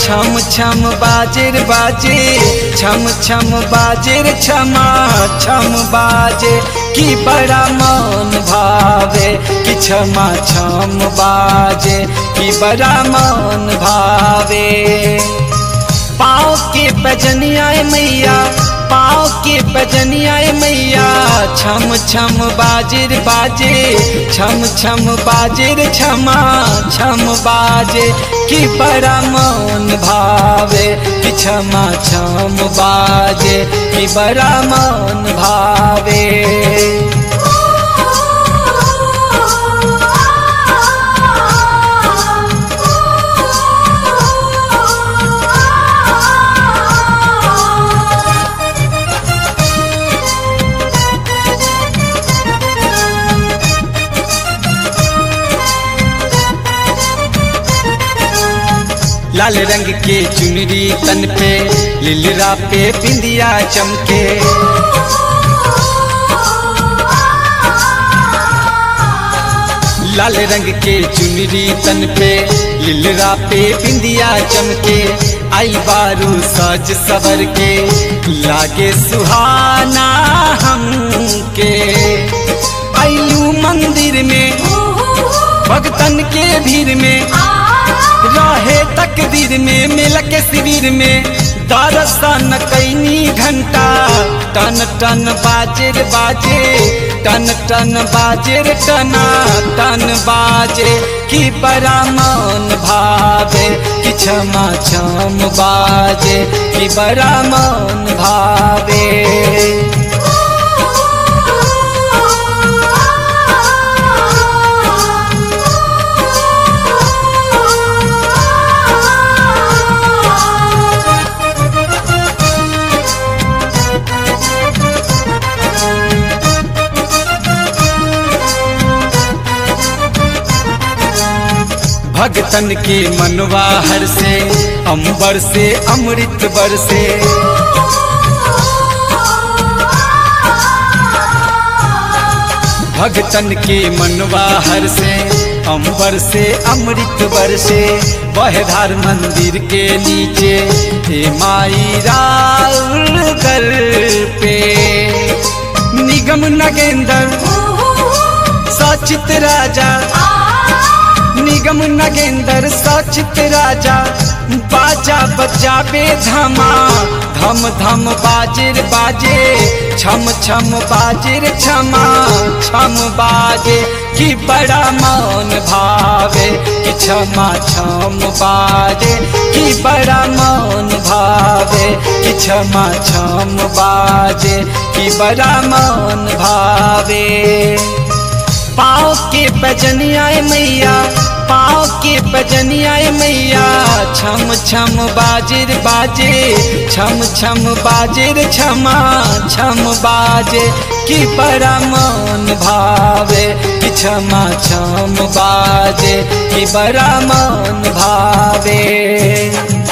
छम छम बाजेर बाजे छम छम बाजेर छमा छम बाजे कि बड़ा मन भावे कि छमा छम बाजे कि बड़ा मन भावे पाँव के पजनिया मैया पाँव के पजनिया मैया छम छम बाजिर बाजे छम छम बाजिर छमा छम बाजे कि बड़ा मन भावे कि छमा छम बाजे कि बड़ा मन भावे लाल रंग के चुनरी तन पे लिलरा पे बिंदिया चमके लाल रंग के चुनरी तन पे लिलरा पे बिंदिया चमके आई बारू सज सवर के लागे सुहाना हमके आईलू मंदिर में भगतन के भीड़ में रहे तकदीर में मिल के शिविर में दर्शन कैनी घंटा टन टन बाजेर बाजे टन टन बाजेर टना टन बाजे कि बड़ा मन भावे कि क्षमा छम बाजे कि बड़ा मन भावे भगतन के मनवा हर से अंबर से अमृत बरसे भगतन के मनवा हर से अंबर से अमृत बरसे बहधार मंदिर के नीचे हे माई कर पे निगम नगेंद्र सचित राजा निगम नगेंद्र सचित राजा बाजा बजाबे धमा धम धम बाजिर बाजे छम छम बाजिर छमा छम बाजे कि बड़ा मन भावे कि छमा छम बाजे कि बड़ा मन भावे कि छमा छम बाजे कि बड़ा मन भावे पाँव के बजनिया मैया पाँव के बजनिया मैया छम छम बाजिर बाजे छम छम बाजिर छमा छम बाजे कि बड़ा मन भावे कि छमा छम बाजे कि बड़ा मन भावे